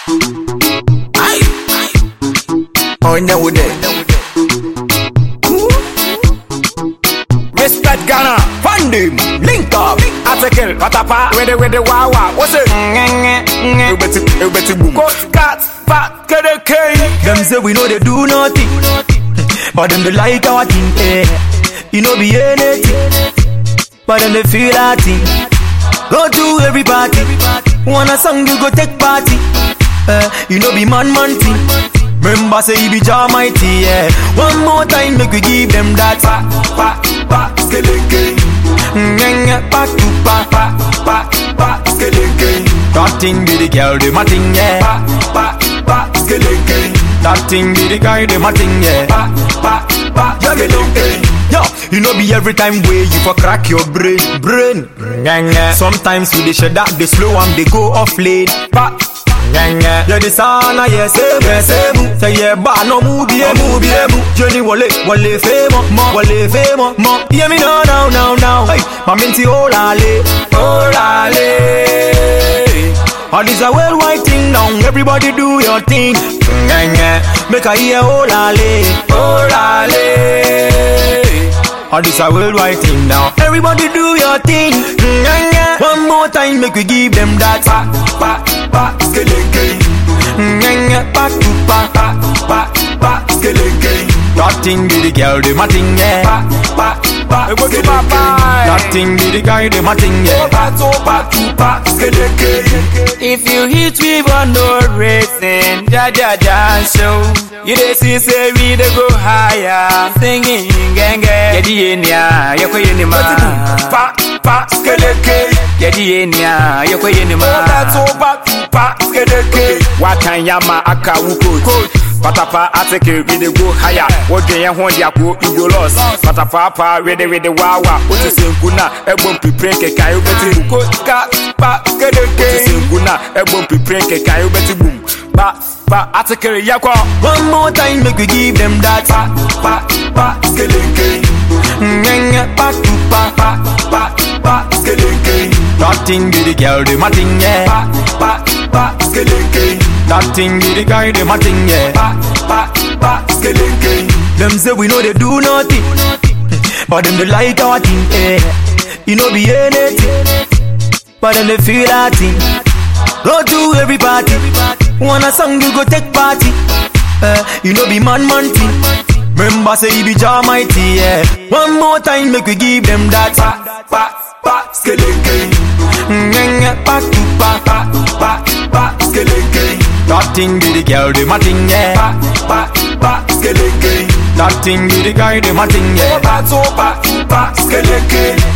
Aye. Onye wude. Respect Ghana, fund him, link up, article, patapa, with the with the wawa, what's it? You better, you better boom. Coach cat, fat, kede key. Them say we know they do nothing, but them they like our thing. Eh. You know be anything, but them they feel our thing. Go to every party, wanna song you go take party. Eh. You know be man man thing. Remember say he be Jah mighty, yeah. One more time make we give them that. Pa, pa, pa, skeleke. Ngenga back to back. Pa, pa, pa, skeleke. That thing be the girl, the my thing, yeah. Pa, pa, pa, skeleke. That thing be the guy, the my thing, yeah. Pa, pa, pa, skeleke. Yo, you know be every time way you for crack your brain, brain. Ngenga. Sometimes we dey shut that they slow and they go off late. Pa. Ngenga. Yeah, the sana yeah same yeah same. Say yeah ba no move be move be mu. Johnny wale wale famo mo wale famo mo. Hear me now now now now. Hey, my minty olale olale. All this a worldwide thing now. Everybody do your thing. Ngenga. Make I hear olale olale. All this a worldwide thing now. Everybody do your thing. Ngenga. One more time, make we give them that. Pa, pa, pa, skeleke. Ngenga. Back to back. Pa, pa, pa, skeleke. That thing be the girl, the my thing, yeah. Pa, pa, pa, Go to skeleke. papa. That thing be the guy, the my thing, yeah. Pa, to, pa, to, pa, skeleke. If you hit me for no reason, ja ja ja show. You dey see say we dey go higher, singing genge. Yedi enia, yoko yeni ma. Pa, pa, skeleke. Yedi enia, yoko yeni ma. Pa, to, pa, to, pa, skeleke. Wakanyama aka wuko. Patapa ateke we dey go higher. Wodwe yɛn ho yako you go lost. Patapa pa we dey we dey wawa. Wotu senku na ɛbɔ mpipire nkeka wobɛti bum. Ko ka pa kedeke. Wotu senku na ɛbɔ mpipire nkeka wobɛti bum. Pa pa ateke yakɔ. One more time, make we give them that. Pa pa pa skeleke. Ngenga. Back to back. Pa pa pa skeleke. That thing be the girl, the my thing, yeah. Pa pa pa skeleke. That thing be the guy, the my thing, yeah. Pa pa pa skeleke. Them say we know they do nothing, but them they like our thing, eh. You know be anything, but them they feel our thing. Go to every party, wanna song you go take party. Eh, you know be man man thing. Remember say he be Jah mighty, yeah. One more time make we give them that. Pa pa pa skeleke. Ngenga back to back. Pa pa pa skeleke. That thing be the girl, the my thing, yeah. Pa pa pa skeleke. That thing be the guy, the my thing, yeah. Pa to pa to pa skeleke.